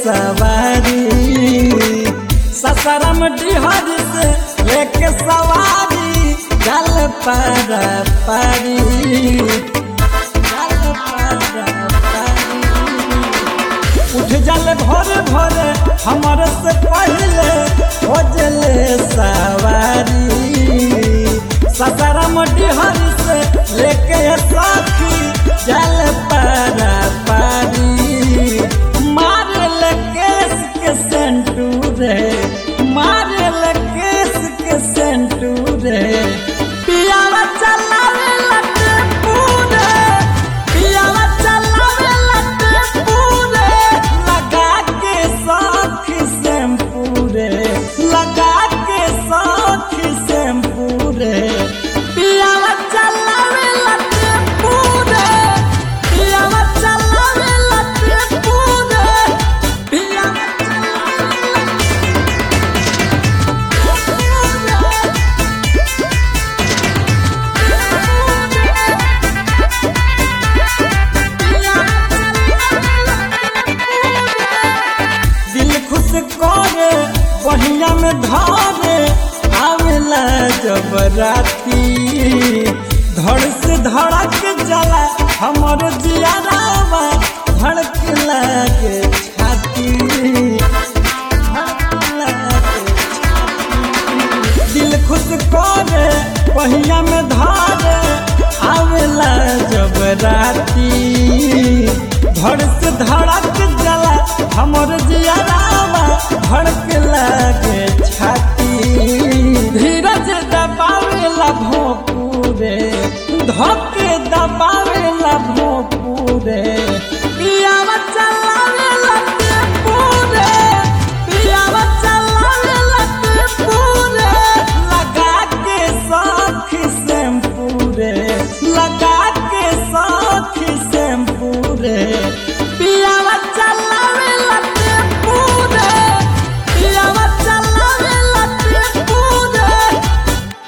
सवारी ससरम डिहर से लेके सवारी जल पर पारी जल पर पारी उठ जल भोर भोर हमर से पहले हो जले सवारी ससरम डिहर से लेके साथी जल पर पारी मारल केस के सेंटू रे मारल केस के सेंटू रे पियावा चलावे लटे पूरे पियावा चलावे लटे पूरे लगा के साथी शैम्पू रे लगा के साथी शैम्पू रे पियावा चलावे लटे पूरे पियावा चलावे लटे पूरे पियावा चलावे दिल खुश करे पहिया में धारे आवेला जब राती धड़ से धड़क जला हमर जियारावा धड़क लागे छाती धड़क लागे दिल खुश करे पहिया में धारे आवेला जब राती धड़ से धड़क जला हमर जियारावा धड़क लागे छाती धीरज दबावेला भोपूरे धोके दबावेला भोपूरे पियावा चलावेला पूरे पियावा चलावेला पूरे लगा के साथी शैम्पू रे लगा के साथी शैम्पू रे